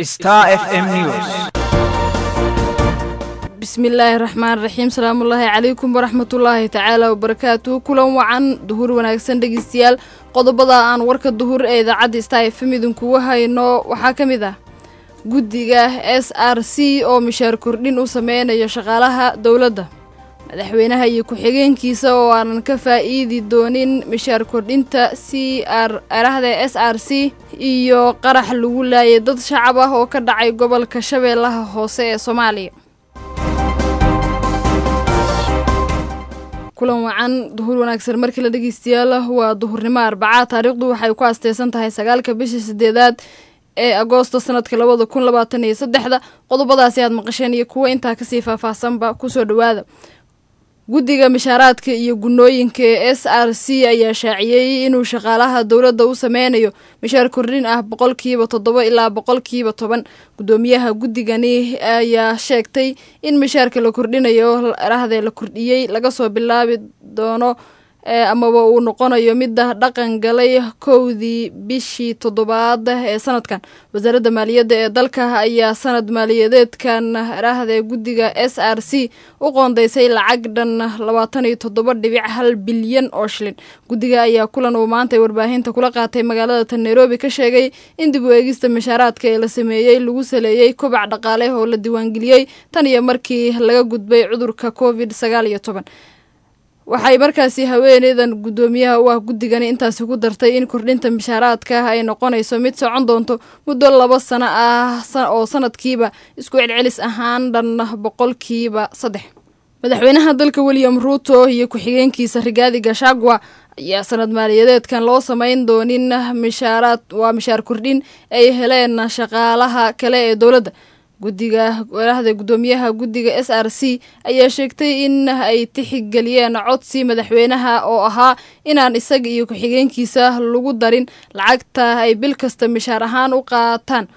Star FM News. bismillaahi raxmaan raxiim salaamullaahi calaykum waraxmatullaahi tacaala wabarakaatuhu kulan wacan duhur wanaagsan dhegeystayaal qodobada aan warka duhur ee idaacadda star fm idinkugu hayno waxaa ka mid ah guddiga s r c oo mishaar kordhin u sameynayo shaqaalaha dowladda madaxweynaha iyo ku-xigeenkiisa oo aanan ka faa'iidi doonin mishaar kordhinta c r arahda s r c iyo qarax lagu laayay dad shacab ah oo ka dhacay gobolka shabeellaha hoose ee soomaaliya kulan wacan duhur wanaagsan markii la dhegeystayaal waa duhurnimo arbacaa taariikhdu waxay ku asteysan tahay sagaalka bisha sideedaad ee agoosto sanadka labada kun labaatan iyo saddexda qodobadaasi aad maqasheen iyo kuwo intaa kasii faahfaahsanba kusoo dhawaada guddiga mishaaraadka iyo gunooyinka ee s r c ayaa shaaciyey inuu shaqaalaha dowladda u sameynayo mishaar kordhin ah boqolkiiba toddoba ilaa boqolkiiba toban guddoomiyaha guddigani ayaa sheegtay in mishaarka la kordhinayo rahdee la kordhiyey laga soo bilaabi doono amaba uu noqonayo mida dhaqan galay kowdii bishii toddobaad ee sanadkan wasaaradda maaliyadda ee dalka ayaa sanad maaliyadeedkan rahdee guddiga s r c u qoondeysay lacag dhan labaatan iyo toddoba dhibic hal bilyan oo shilin guddiga ayaa kulan uu maantay warbaahinta kula qaatay magaalada tan nairobi ka sheegay in dib u eegista mishaaraadka ee la sameeyey lagu saleeyey kobac dhaqaale oo la diiwaangeliyey tan iyo markii laga gudbay cudurka covid sagaal iyo toban waxay markaasi haweeneydan guddoomiyaha u ah guddigani intaasi ku dartay in kordhinta mishaaraadka ay noqonayso mid socon doonto muddo laba sano ah oo sanadkiiba isku celcelis ahaan dhan boqolkiiba saddex madaxweynaha dalka william ruuto iyo ku-xigeenkiisa rigaadi gashagwa ayaa sanad maaliyadeedkan loo sameyn doonin mishaaraad waa mishaar kordhin ay heleen shaqaalaha kale ee dowladda guddiga warahda guddoomiyaha guddiga s r c ayaa sheegtay in ay tixigeliyeen codsi madaxweynaha oo ahaa inaan isaga iyo ku-xigeenkiisa lagu darin lacagta ay bil kasta mishaar ahaan u qaataan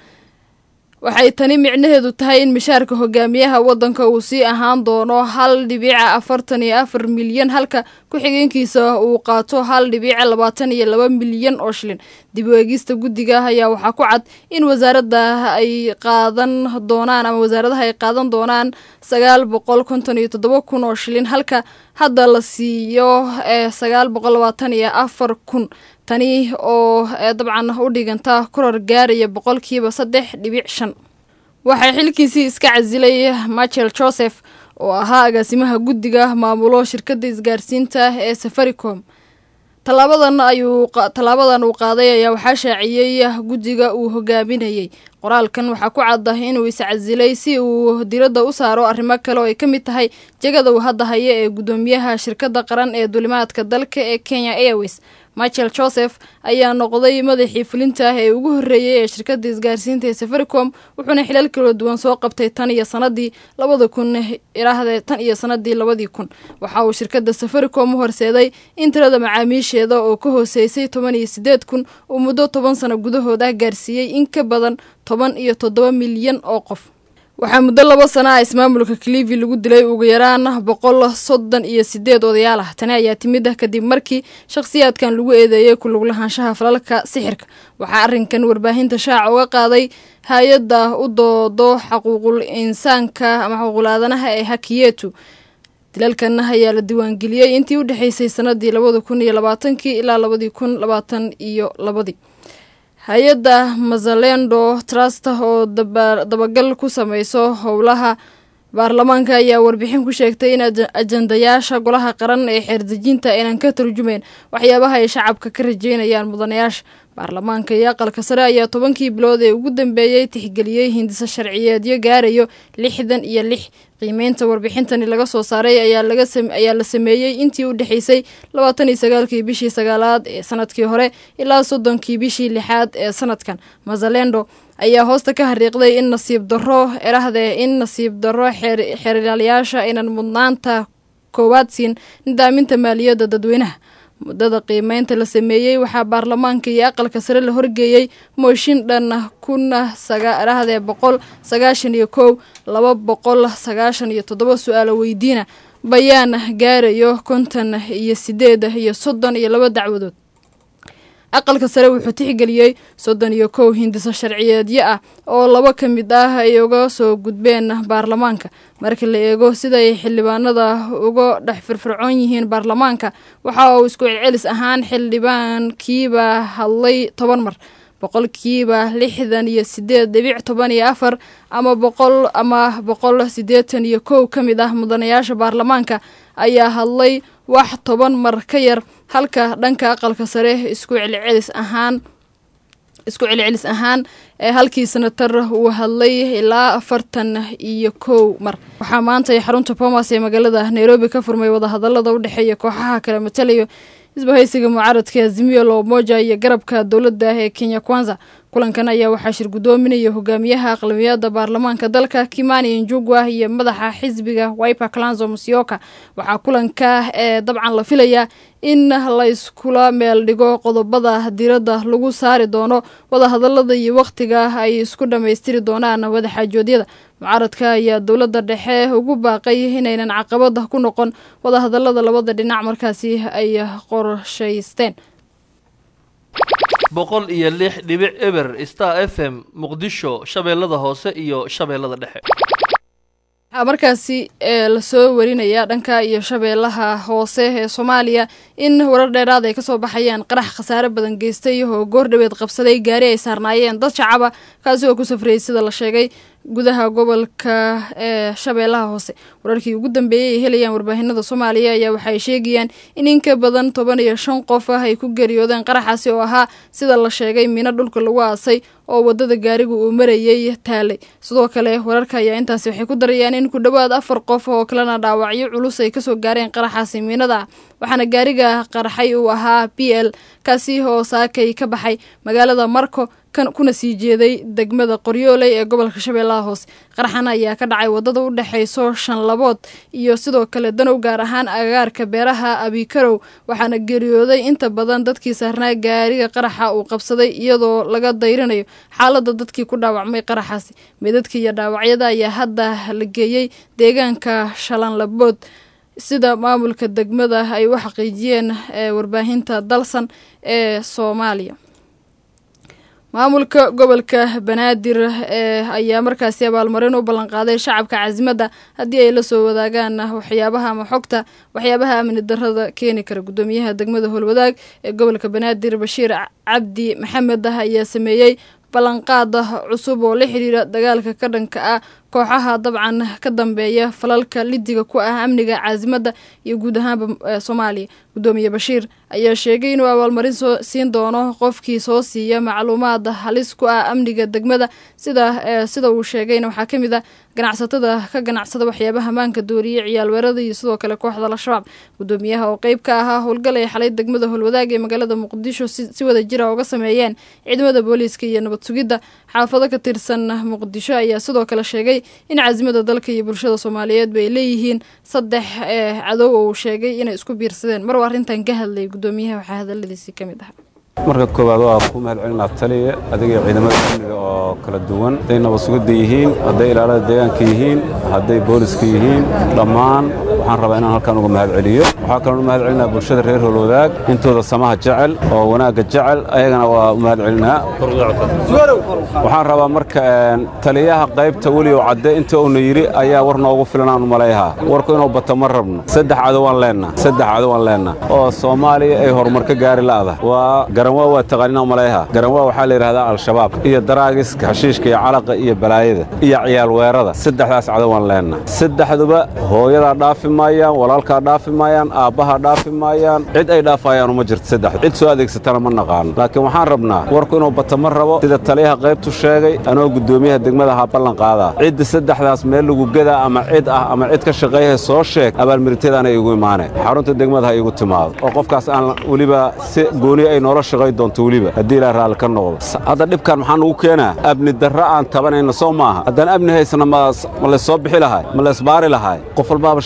waxay tani micnaheedu tahay in mishaarka hogaamiyaha waddanka uu sii ahaan doono hal dhibica afartan iyo afar milyan halka ku-xigeenkiisa uu qaato hal dhibica labaatan iyo laba milyan oo shilin dib u eegista guddiga ayaa waxaa ku cad in wasaaradda ay qaadan doonaan ama wasaaradaha ay qaadan doonaan sagaal boqol konton iyo toddoba kun oo shilin halka hadda la siiyo ee sagaal boqol labaatan iyo afar kun tani oo dabcan u dhiganta koror gaaraya boqolkiiba saddex dhibic shan waxaa xilkiisii iska casilay michael joseph oo ahaa agaasimaha guddiga maamulo shirkadda isgaarsiinta ee safaricom tallaabadan ayuu tallaabadan uu qaaday ayaa waxaa shaaciyey guddiga uu hogaaminayey qoraalkan waxaa ku cadda inuu iscasilay si uu diradda u saaro arrimo kale oo ay ka mid tahay jegada uu hadda haya ee guddoomiyaha shirkadda qaran ee dulimaadka dalka ee kenya airways michael joseph ayaa noqday madaxii fulinta ee ugu horreeyey ee shirkadda isgaarsiinta ee safaricom wuxuuna xilal kala duwan soo qabtay tan iyo sanadii labada kun iraahde tan iyo sanadii labadii kun waxa uu shirkadda safaricom u horseeday in tirada macaamiisheeda oo ka hooseysay toban iyo sideed kun uu muddo toban sano gudahood ah gaarsiiyey in ka badan toban iyo toddoba milyan oo qof waxaa muddo laba sana ah ismaamulka clivi lagu dilay ugu yaraan boqol soddon iyo sideed odayaal ah tani ayaa timid ah kadib markii shakhsiyaadkan lagu eedeeyey ku luglahaanshaha falalka sixirka waxaa arrinkan warbaahinta shaaca uga qaaday hay-adda u doodo xaquuqul insaanka ama xaquuqul-aadanaha ee hakiyetu dilalkan ayaa la diiwaangeliyey intii u dhexeysay sanadii labada kun iyo labaatankii ilaa labadii kun labaatan iyo labadii hay-adda mazalendo trust oo dabagal ku sameyso howlaha baarlamaanka ayaa warbixin ku sheegtay in ajandayaasha golaha qaran ee xeerdejinta aynan ka turjumeyn waxyaabaha ay shacabka ka rajeynayaan mudanayaasha baarlamaanka iyo aqalka sare ayaa tobankii bilood ee ugu dambeeyey tixgeliyey hindisa sharciyeedyo gaarayo lixdan iyo lix qiimeynta warbixintani laga soo saaray ayaa la sameeyey intii u dhexeysay labaatan iyo sagaalkii bishii sagaalaad ee sanadkii hore ilaa soddonkii bishii lixaad ee sanadkan mazalendo ayaa hoosta ka hariiqday in nasiib daro erahdee in nasiib daro xeerlaalayaasha aynan mudnaanta koowaad siin nidaaminta maaliyadda dadweynaha muddada qiimeynta la sameeyey waxaa baarlamaanka iyo aqalka sare la horgeeyey mooshin dhan kuna rahdee boqol sagaashan iyo kow laba boqol sagaashan iyo toddoba su-aalo weydiina bayaan gaarayo konton iyo sideed iyo soddon iyo laba dacwadood aqalka sare wuxuu tixgeliyey soddon iyo kow hindiso sharciyeedyo ah oo laba ka mid ah ay uga soo gudbeen baarlamaanka marka la eego siday xildhibaanada uga dhex firfircoon yihiin baarlamaanka waxa uu isku celcelis ahaan xildhibaankiiba hadlay toban mar boqolkiiba lixdan iyo sideed dhibic toban iyo afar ama boqol ama boqol siddeetan iyo kow ka mid ah mudanayaasha baarlamaanka ayaa hadlay wax toban mar ka yar halka dhanka aqalka sare isku celcelis ahaan isku celcelis ahaan ee halkii sanatar uu hadlay ilaa afartan iyo kow mar waxaa maanta xarunta bomas ee magaalada nairobi ka furmay wadahadalada u dhexeeya kooxaha kala matalayo isbahaysiga mucaaradka azimiyo lomoja iyo garabka dowladda ee kenya kwanza kulankan ayaa waxaa shir guddoominaya hogaamiyaha aqlabiyada baarlamaanka dalka kimani njugwa iyo madaxa xisbiga wiper clanzo musyoka waxaa kulanka ee dabcan la filayaa in layskula meel dhigo qodobada diiradda lagu saari doono wadahadalada iyo wakhtiga ay isku dhammaystiri doonaan wadaxaajoodyada mucaaradka ayaa dowladda dhexe ugu baaqay inaynan caqabada ku noqon wadahadalada labada dhinac markaasi ay qorshaysteen boqol iyo lix dhibic eber star f m muqdisho shabeellada hoose iyo shabeellada dhexe waxaa markaasi ee lasoo warinayaa dhanka iyo shabeellaha hoose ee soomaaliya in warar dheeraad ay kasoo baxayaan qarax khasaare badan geystay oo goordhaweed qabsaday gaari ay saarnaayeen dad shacaba kaasi oo ku safrayay sida la sheegay gudaha gobolka ee shabeellaha hoose wararkii ugu dambeeyey ay helayaan warbaahinada soomaaliya ayaa waxaay sheegayaan in in ka badan toban iyo shan qof ah ay ku geeriyoodeen qaraxaasi oo ahaa sida la sheegay miino dhulka lagu aasay oo wadada gaariga uu marayay taalay sidoo kale wararka ayaa intaasi waxay ku darayaan in ku dhowaad afar qof oo kalena dhaawacyo culus ay kasoo gaareen qaraxaasi miinada ah waxaana gaariga qaraxay uu ahaa b l kaasi oo saakay ka baxay magaalada marko kuna sii jeeday degmada qoryooley ee gobolka shabeellaha hoose qaraxan ayaa ka dhacay wadada u dhexeyso shanlabood iyo sidoo kale danow gaar ahaan agagaarka beeraha abikarow waxaana geeriyooday inta badan dadkii saarnaa gaariga qaraxa uu qabsaday iyadoo laga dayrinayo xaalada dadkii ku dhaawacmay qaraxaasi meedadka iyo dhaawacyada ayaa hadda la geeyey deegaanka shalanlabood sida maamulka degmada ay u xaqiijiyeen warbaahinta dalsan ee soomaaliya maamulka gobolka banaadir ee ayaa markaasi abaalmarin u ballanqaaday shacabka casimadda haddii ay la soo wadaagaan waxyaabaha ama xogta waxyaabaha amni darada keeni kara guddoomiyaha degmada howlwadaag ee gobolka banaadir bashiir cabdi maxamed ah ayaa sameeyey ballanqaada cusub oo la xiriira dagaalka ka dhanka ah kooxaha dabcan ka dambeeya falalka lidiga ku ah amniga caasimadda iyo guud ahaanba soomaaliya guddoomiye bashiir ayaa sheegay inuu abaalmarin soo siin doono qofkii soo siiya macluumaad halis ku ah amniga degmada sida sida uu sheegayna waxaa ka mid ah ganacsatada ka ganacsada waxyaabaha maanka dooriye ciyaalweerada iyo sidoo kale kooxda al-shabaab guddoomiyaha oo qeyb ka ahaa howlgal ay xalay degmada howlwadaag ee magaalada muqdisho si wada jira uga sameeyeen ciidamada booliiska iyo nabad sugidda xaafado ka tirsan muqdisho ayaa sidoo kale sheegay in casimada dalka iyo bulshada soomaaliyeed bay leeyihiin saddex ee cadow oo uu sheegay inay isku biirsadeen mar uu arrintan ka hadlayay guddoomiyaha waxaa hadaladiisii ka mid ahaa marka koowaad waa ku mahad celinaa taliya adiga ciidamada amniga oo kala duwan hadday nabad sugidda yihiin hadday ilaalada deegaanka yihiin hadday booliska yihiin dhammaan waxaan rabaa inaan halkan uga mahad celiyo waxaa kaloon u mahad celinaa bulshada reer howlwadaag intooda samaha jecel oo wanaagga jecel ayagana waa u mahad celinaa waxaan rabaa marka taliyaha qaybta weligow cadde inta uuna yidhi ayaa war noogu filan aan u malayhaa warku inuu bato ma rabno saddex cadowaan leenna saddex cadowaan leenna oo soomaaliya ay horumar ka gaari la'da waa garanwaa waa taqaanina malayha garanwaa waxaa la yidhahdaa al-shabaab iyo daraagiska hashiishka iyo calaqa iyo balaayada iyo ciyaal weerada saddexdaas cadowaan leenna saddexduba hooyadaa dhaafi maayaan walaalkaa dhaafi maayaan aabbahaa dhaafi maayaan cid ay dhaafayaan uma jirto saddex cid soo adeegsatana ma naqaano laakiin waxaan rabnaa warku inuu bato ma rabo sida taliyaha qaybtu sheegay anoo guddoomiyaha degmada ha ballan qaadaa cidda saddexdaas meel lagu gadaa ama cid ah ama cid ka shaqeeyaha soo sheeg abaalmiriteedaana igu imaaneen xarunta degmada ha igu timaado oo qofkaas aan weliba si gooni ay noola shaqay doonto weliba haddii ilaa raalli ka noqdo hadda dhibkan maxaa nugu keenaa abni darra aan tabanayna soo maaha haddaan abni haysana ma laysoo bixi lahay ma laysbaari lahay qof walbaaba shaqadeeda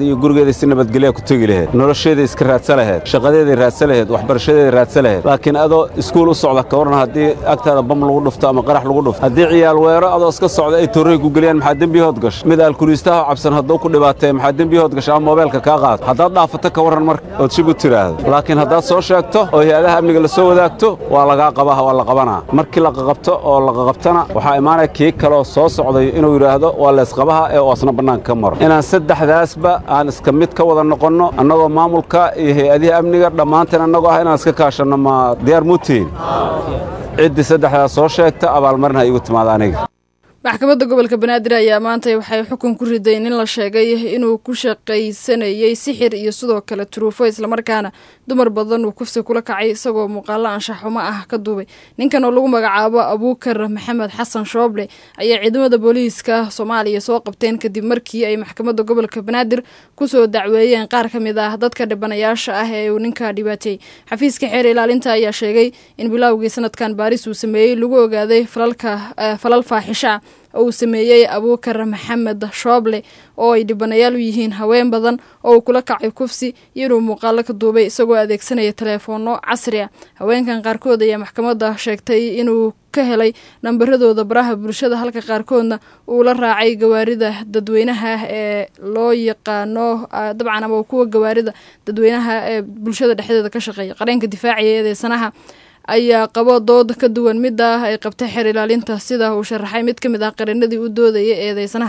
iyo gurigeeda si nabadgelya ku tegi laheed nolosheeda iska raadsa laheed shaqadeeday raadsa laheed waxbarashadeeda raadsa laheed laakiin adoo iskuul u socda ka warran haddii agtaada bam lagu dhufto ama qarax lagu dhufto haddii ciyaal weero adoo iska socda ay torrey ku geliyaan maxaa dembiyahood gasha mid alkuliistaha cabsan hadduu ku dhibaatee maxaa dembiyahood gasha ama moobeelka kaa qaado haddaad dhaafato ka warran marka ood shib u tiraahdo laakiin haddaad soo sheegto oo hay-adaha amniga la soo wadaagto waa lagaa qabaha waa la qabanaa markii la qaqabto oo la qaqabtana waxaa imaanaya kii kaloo soo socday inuu yidhaahdo waa laysqabaha ee oo asna bannaanka ka maro inaan saddexdaasba aan iska mid ka wada noqonno annagoo maamulka iyo hay-adihi amniga dhammaanteen annagoo ah inaan iska kaashanno ma diyaar muutiin ciddii saddexdaas soo sheegta abaalmarin ha iigu timaada aniga maxkamadda gobolka banaadir ayaa maanta waxay xukun ku riday nin la sheegay inuu ku shaqaysanayey sixir iyo sidoo kale turuufo islamarkaana dumar badan uu kufsi kula kacay isagoo muuqaalo anshaxumo ah ka duubay ninkan oo lagu magacaabo abuukar maxamed xasan shooble ayaa ciidamada booliiska soomaaliya soo qabteen kadib markii ay maxkamadda gobolka banaadir kusoo dacweeyeen qaar ka mid ah dadka dhibanayaasha ah ee uu ninka dhibaateeyey xafiiska xeer ilaalinta ayaa sheegay in bilowgii sanadkan baaris uu sameeyey lagu ogaaday falal faaxisha oo uu sameeyey abuukar maxamed shooble oo ay dhibanayaal u yihiin haween badan oo uu kula kacay kufsi iyo inuu muuqaalo ka duubay isagoo adeegsanaya teleefoono casri ah haweenkan qaarkood ayaa maxkamadda sheegtay inuu ka helay nambaradooda baraha bulshada halka qaarkoodna uu la raacay gawaarida dadweynaha ee loo yaqaano dabcan ama kuwa gawaarida dadweynaha ee bulshada dhexdeeda ka shaqeeya qareenka difaacaya eedeysanaha ayaa qabo dood ka duwan mid ah ay qabtay xeer ilaalinta sida uu sharaxay mid ka mid ah qarinadii u doodaya eedeysanaha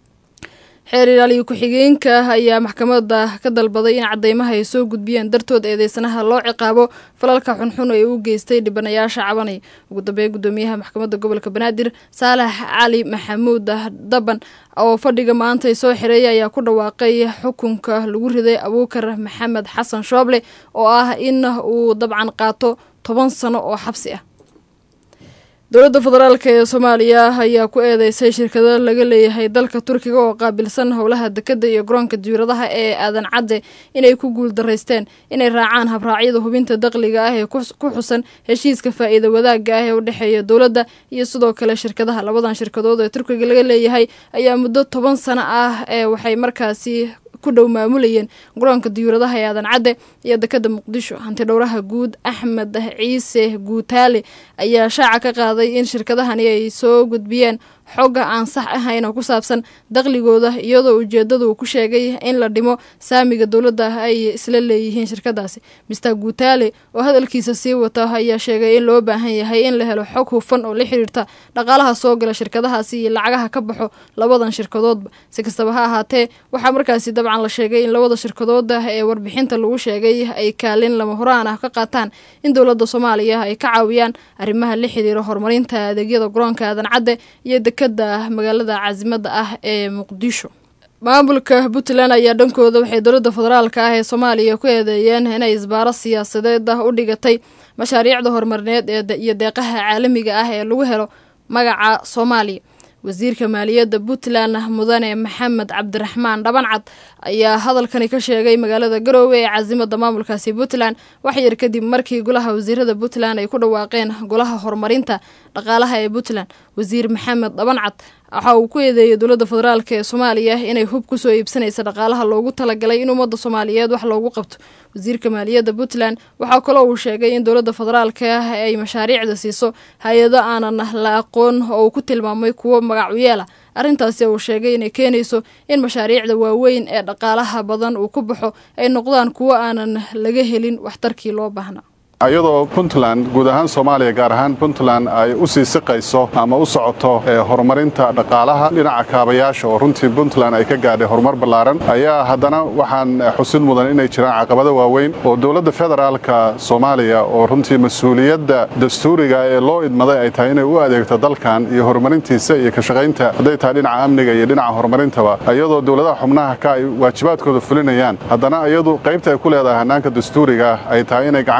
xeer ilaaliyo ku-xigeenka ayaa maxkamadda ka dalbaday in cadeymaha ay soo gudbiyeen dartood eedeysanaha loo ciqaabo falalka xunxun ee u geystay dhibanayaasha cabanaya ugu dambeeya gudoomiyaha maxkamadda gobolka banaadir saalax cali maxamuud daban oo fadhiga maanta soo xireeyay ayaa ku dhawaaqay xukunka lagu riday abuukar maxamed xasan shooble oo ah in uu dabcan qaato toban sano oo xabsi ah dowladda federaalk ee soomaaliya ayaa ku eedeysay shirkado laga leeyahay dalka turkiga oo qaabilsan howlaha dekadda iyo garoonka diyauradaha ee aadan cadde inay ku guul daraysteen inay raacaan habraacyada hubinta daqliga ah ee ku xusan heshiiska faa'iida wadaagga ah ee u dhexeeya dowladda iyo sidoo kale shirkadaha labadan shirkadood ee turkiga laga leeyahay ayaa muddo toban sano ah ee waxay markaasi ku dhow maamulayeen garoonka diyuuradaha ee aadan cadde iyo dekada muqdisho hanti dhowraha guud axmed ciise guutaale ayaa shaaca ka qaaday in shirkadahani ay soo gudbiyeen xogga aan sax ahayn oo ku saabsan daqligooda iyadoo ujeedada uu ku sheegay in la dhimo saamiga dowladda ay isla leeyihiin shirkadaasi mister guutaale oo hadalkiisa sii wata ayaa sheegay in loo baahan yahay in la helo xog hufan oo la xiriirta dhaqaalaha soo gala shirkadahaasi iyo lacagaha ka baxo labadan shirkadoodba si kastaba ha ahaatee waxaa markaasi dabcan la sheegay in labada shirkadooda ee warbixinta lagu sheegay ay kaalin lama horaan ah ka qaataan in dowladda soomaaliya ay ka caawiyaan arrimaha la xiriira horumarinta adeegyada garoonka aadan cadde iyo dekada magaalada caasimada ah ee muqdisho maamulka puntland ayaa dhankooda waxay dowladda federaalka ah ee soomaaliya ku eedeeyeen inay isbaaro siyaasadeed ah u dhigatay mashaariicda horumarineed iyo deeqaha caalamiga ah ee lagu helo magaca soomaaliya wasiirka maaliyadda puntland mudane maxamed cabdiraxmaan dhabancad ayaa hadalkani ka sheegay magaalada garoowe ee caasimada maamulkaasi puntland waxyar kadib markii golaha wasiirada puntland ay ku dhawaaqeen golaha horumarinta dhaqaalaha ee puntland wasiir maxamed dhabancad waxa uu ku eedeeyay dowladda federaalk ee soomaaliya inay hub kusoo iibsanaysa dhaqaalaha loogu talagalay in ummadda soomaaliyeed wax loogu qabto wasiirka maaliyadda puntland waxaa kaloo uu sheegay in dowladda federaalk ah ay mashaariicda siiso hay-ado aanan la aqoon oo uu ku tilmaamay kuwo magacuyeela arrintaasi uu sheegay inay keenayso in mashaariicda waaweyn ee dhaqaalaha badan uu ku baxo ay noqdaan kuwo aanan laga helin waxtarkii loo baahnaa iyadoo puntland guud ahaan soomaaliya gaar ahaan puntland ay u sii siqayso ama u socoto horumarinta dhaqaalaha dhinaca kaabayaasha oo runtii puntland ay ka gaadhay horumar ballaaran ayaa haddana waxaan xusid mudan inay jiraan caqabado waaweyn oo dowladda federaalka soomaaliya oo runtii mas-uuliyadda dastuuriga ee loo idmaday ay tahay inay u adeegto dalkan iyo horumarintiisa iyo ka shaqaynta hadday tahay dhinaca amniga iyo dhinaca horumarintaba iyadoo dowladaha xubnaha ka ay waajibaadkooda fulinayaan haddana iyadu qaybta ay ku leedahay hannaanka dastuuriga ay tahay inay gacan ka siiso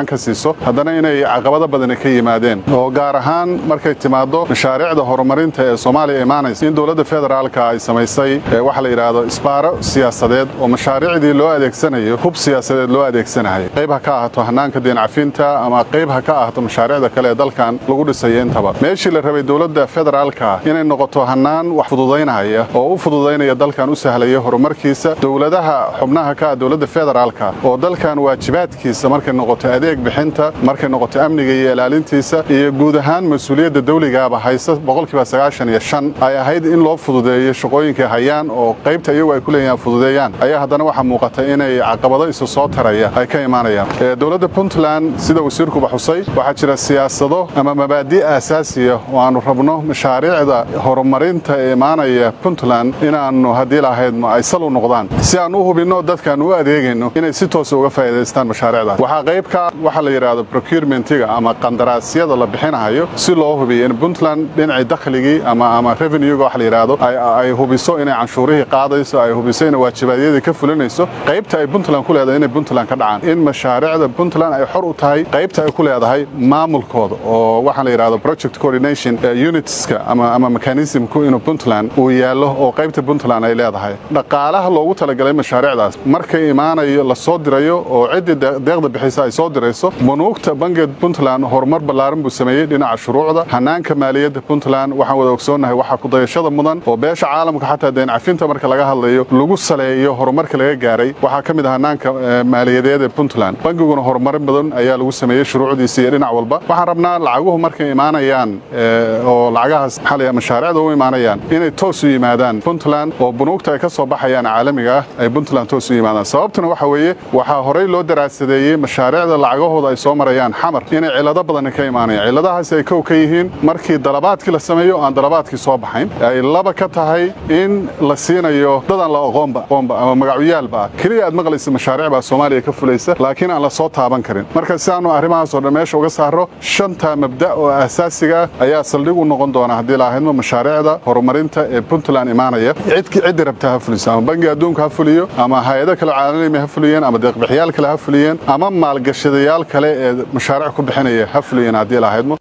shaqayso haddana inay caqabado badani ka yimaadeen oo gaar ahaan markay timaado mashaariicda horumarinta ee soomaaliya imaanaysa in dowladda federaalka ay samaysay waxa la yidhaahdo isbaaro siyaasadeed oo mashaariicdii loo adeegsanayo hub siyaasadeed loo adeegsanayo qayb ha ka ahaato hanaanka deencafinta ama qayb ha ka ahaato mashaariicda kale ee dalkan lagu dhisayo intaba meeshii la rabay dowladda federaalka inay noqoto hanaan wax fududaynaya oo u fududaynaya dalkan u sahlaya horumarkiisa dowladaha xubnaha ka ah dowladda federaalka oo dalkan waajibaadkiisa markay noqoto adeeg bixinta markay noqoto amniga iyo ilaalintiisa iyo guud ahaan mas-uuliyadda dawligaaba haysa boqolkiiba sagaashan iyo shan ay ahayd in loo fududeeyo shaqooyinkay hayaan oo qaybta iyagu ay ku leeyihin fududeeyaan ayaa haddana waxaa muuqata inay caqabado isu soo taraya ay ka imaanayaan dowladda puntland sida wasiirkuba xusay waxaa jira siyaasado ama mabaadi' aasaasiya oo aanu rabno mashaariicda horumarinta ee imaanaya puntland inaannu haddii lahaydno ay sal u noqdaan si aan u hubinno dadkaan u adeegayno inay si toosa uga faa'iidaystaan mashaariicdaas waxaa qayb ka waxa la yidhaahdo procurementiga ama qandaraasyada la bixinahayo si loo hubiyo in puntland dhinacii dakhligii ama ama revenuega waxa la yidhaahdo ay hubiso inay canshuurihii qaadayso ay hubiso inay waajibaadyadii ka fulinayso qaybta ay puntland ku leedahay inay puntland ka dhacaan in mashaariicda puntland ay xor u tahay qaybta ay ku leedahay maamulkooda oo waxaa la yidhahdo project coordination unitska ama ama mechanismku inuu puntland uu yaallo oo qaybta puntland ay leedahay dhaqaalaha loogu talagalay mashaariicdaas markay imaanayo la soo dirayo oo ciddii deeqda bixisa ay soo dirayso bunuugta bangeed puntland horumar ballaaran buu sameeyey dhinaca shuruucda hanaanka maaliyadda puntland waxaan wada ogsoonnahay waxaa kudayashada mudan oo beesha caalamka xataa deencafinta marka laga hadlayo lagu saleeyo horumarka laga gaaray waxaa ka mid ah hanaanka maaliyadeed ee puntland bangiguna horumarin badan ayaa lagu sameeyey shuruucdiisa iyo dhinac walba waxaan rabnaa lacaguhu markay imaanayaan oo lacagahaas maxaa mashaariicda u imaanayaan inay toos u yimaadaan puntland oo bunuugta ay ka soo baxayaan caalamiga ah ay puntland toos u yimaadaan sababtuna waxa weeye waxaa horey loo daraasadeeyey mashaariicda lacagahooda ay soo marayaan xamar inay cilado badan ka imaanayaan ciladahaasi ay kow ka yihiin markii dalabaadkii la sameeyo aan dalabaadkii soo baxayn ay laba ka tahay in la siinayo dadaan la aqoonba aqoonba ama magacyaalba ah keliya aad maqlaysa mashaariic baa soomaaliya ka fulaysa laakiin aan la soo taaban karin marka si aanu arrimahaasoo dhan meesha uga saaro shanta mabda' oo asaasiga ah ayaa saldhig u noqon doona haddii lahaydmo mashaariicda horumarinta ee puntland imaanaya ciddi rabta ha fuliso ama bangi adduunka ha fuliyo ama hay-ado kale caalami ha fuliyeen ama deeqbixiyaal kale ha fuliyeen ama maalgashadayaal kale ee mashaariic ku bixinaya ha fuliyeen haddii lahaydmo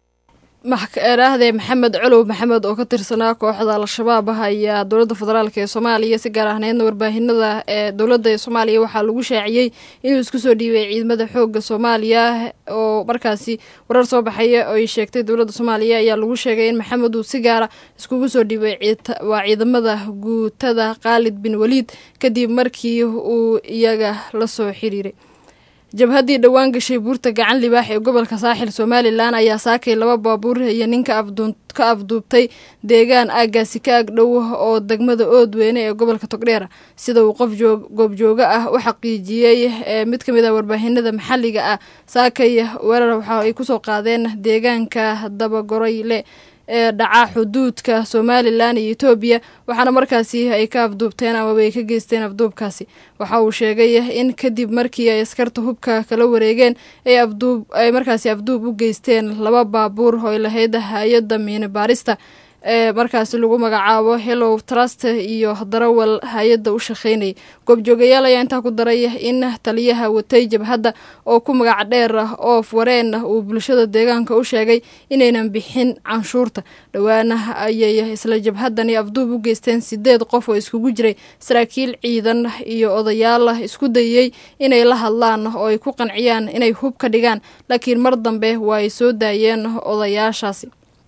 eraahde maxamed colow maxamed oo ka tirsanaa kooxda al-shabaab ah ayaa dowladda federaalk ee soomaaliya si gaar ahneydna warbaahinada ee dowladda ee soomaaliya waxaa lagu shaaciyey inuu isku soo dhiibay ciidamada xooga soomaaliya oo markaasi warar soo baxaya oo ay sheegtay dowladda soomaaliya ayaa lagu sheegay in maxamed uu si gaara iskugu soo dhiibay waa ciidamada guutada khaalid bin waliid kadib markii uu iyaga la soo xiriiray jabhaddii dhowaan gashay buurta gacan libaax ee gobolka saaxil somalilan ayaa saakay laba baabuur iyo ninka ka afduubtay deegaan aaggaasi ka ag dhow oo degmada oodweyne ee gobolka togdheera sida uu qof goobjooga ah u xaqiijiyey mid ka mid ah warbaahinada maxalliga ah saakay weerar waxa ay kusoo qaadeen deegaanka dabagoroyle ee dhaca xuduudka somalilan iyo etoobiya waxaana markaasi ay ka afduubteen amaba ay ka geysteen afduubkaasi waxa uu sheegay in kadib markii ay askarta hubka kala wareegeen ay afduub ay markaasi afduub u geysteen laba baabuur oo ay lahayd hay-adda miine baarista ee markaasi lagu magacaabo hellow trust iyo darawal hay-adda u shaqeynayay goobjoogayaal ayaa intaa ku daray in taliyaha watay jabhadda oo ku magac dheer oof wareen uu bulshada deegaanka u sheegay inaynan bixin canshuurta dhowaana ayay isla jabhaddani afduub u geysteen sideed qof oo iskugu jiray saraakiil ciidan iyo odayaal isku dayey inay la hadlaan oo ay ku qanciyaan inay hub ka dhigaan laakiin mar dambe waa ay soo daayeen odayaashaasi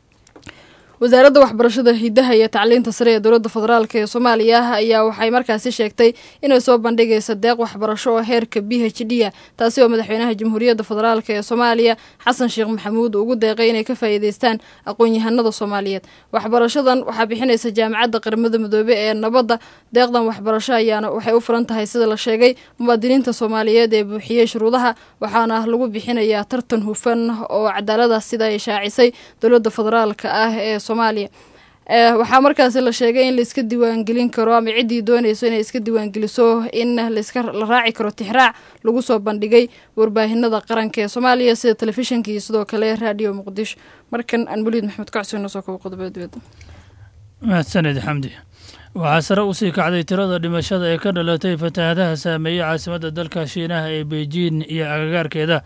wasaaradda waxbarashada hidaha iyo tacliinta sare ee dowladda federaalk ee soomaaliya ayaa waxay markaasi sheegtay inay soo bandhigaysa deeq waxbarasho oo heerka b h d a taasi oo madaxweynaha jamhuuriyadda federaalk ee soomaaliya xasan sheekh maxamuud ugu deeqay inay ka faa'iideystaan aqoon-yahanada soomaaliyeed waxbarashadan waxaa bixinaysa jaamacadda qaramada midoobe ee nabadda deeqdan waxbarasho ayaana waxay u furan tahay sida la sheegay muwaadiniinta soomaaliyeed ee buuxiyey shuruudaha waxaana lagu bixinayaa tartan hufan oo cadaalada sida ay shaacisay dowladda federaalk ah ee soomaaliya waxaa markaasi la sheegay in laiska diiwaangelin karo ama ciddii doonayso inay iska diiwaangeliso in laiska la raaci karo tixraac lagu soo bandhigay warbaahinada qaranka ee soomaaliya sida telefishinka iyo sidoo kale raadiyo muqdisho markan aan muliid maxamed kacsi noo soo kabo qodobada dibadda mahadsaned xamdi waxaa sare usii kacday tirada dhimashada ee ka dhalatay fatahaadaha saameeyey caasimadda dalka shiinaha ee beijing iyo agagaarkeeda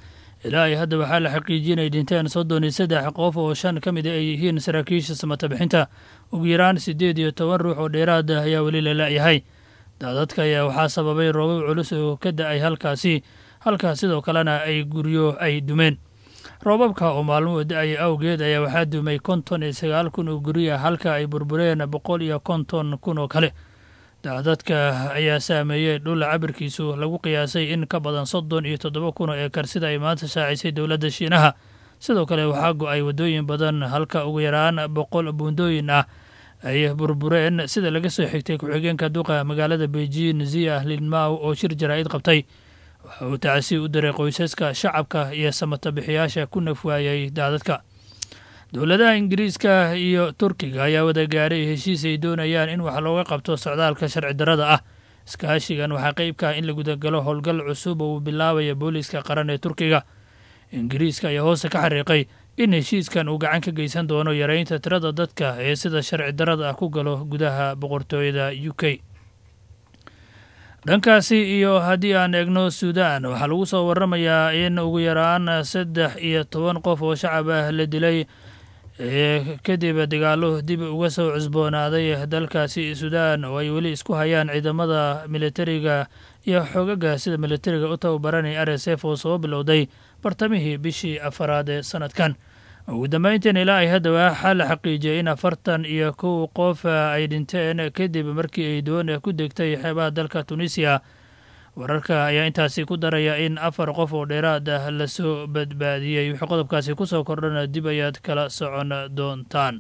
ilaa ay hadda waxaa la xaqiijiyey inay dhinteen soddon iyo saddex qof oo shan ka mid ay yihiin saraakiisha samata bixinta ugu yaraan siddeed iyo toban ruux oo dheeraad ah ayaa weli la la'yahay daadadka ayaa waxaa sababay roobab culus oo ka da'ay halkaasi halkaas sidoo kalena ay guryo ay dumeen roobabka oo maalmuhu da-ay awgeed ayaa waxaa dumay konton iyo sagaal kun oo gurya halka ay burbureen boqol iyo konton kun oo kale daadadka ayaa saameeyey dhul cabirkiisu lagu qiyaasay in ka badan soddon iyo toddoba kun oo eekar sida ay maanta shaacisay dowladda shiinaha sidoo kale waxaa go-ay waddooyin badan halka ugu yaraan boqol buundooyin ah ay burbureen sida laga soo xigtay ku-xigeenka duqa magaalada beijing zia linmaw oo shir jaraa'id qabtay waxa uu tacsi u diray qoysaska shacabka iyo samatabixiyaasha ku nafwaayay daadadka dowladaha ingiriiska iyo turkiga ayaa wada gaaray heshiis ay doonayaan in wax looga qabto socdaalka sharci darrada ah iskaashigan waxaa qayb ka ah in la gudagalo howlgal cusub oo uu bilaabaya booliiska qaran ee turkiga ingiriiska ayaa hoose ka xariiqay in heshiiskan uu gacan ka geysan doono yareynta tirada dadka ee sida sharci darrada ah ku galo gudaha boqortooyada u k dhankaasi iyo haddii aan eegno suudaan waxaa lagu soo waramayaa in ugu yaraan saddex iyo toban qof oo shacab ah la dilay kadib dagaalo dib uga soo cusboonaaday dalkaasi suudaan oo ay weli isku hayaan ciidamada militariga iyo xoogaga sida militariga u tababaranaya r s f oo soo bilowday bartamihii bishii afaraad ee sanadkan ugu dambeyntiin ilaa ay hadda waxaa la xaqiijiyay in afartan iyo kow qof ay dhinteen kadib markii ay doon ku degtay xeebaha dalka tunisiya wararka ayaa intaasi ku daraya in afar qof oo dheeraad ah lasoo badbaadiyey wixii qodobkaasi kusoo kordhana dib ayaad kala socon doontaan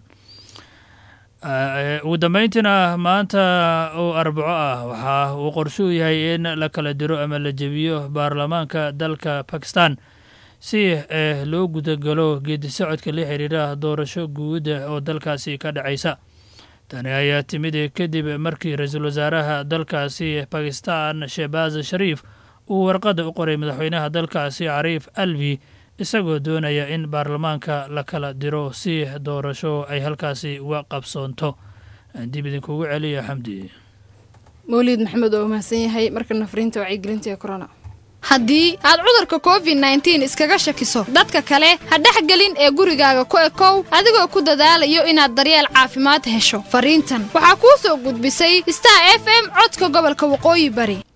ugu dambeyntiina maanta oo arbaco ah waxa uu qorshuu yahay in la kala diro ama la jebiyo baarlamaanka dalka bakistan si loo gudagalo geedi socodka la xiriira doorasho guud oo dalkaasi ka dhacaysa tani ayaa timid kadib markii ra-iisul wasaaraha dalkaasi bakistan shehbaaz shariif uu warqadda u qoray madaxweynaha dalkaasi cariif alvi isagoo doonaya in baarlamaanka la kala diro si doorasho ay halkaasi uga qabsoonto dib idinkugu celiya xamdi mawliid maxamed oo mahadsan yahay markana fariinta wacyigelinta ee corona haddii aad cudurka covid nneteen iskaga shakiso dadka kale ha dhexgelin ee gurigaaga ku ekow adigoo ku dadaalayo inaad daryeel caafimaad hesho fariintan waxaa kuu soo gudbisay star f m codka gobolka waqooyi bari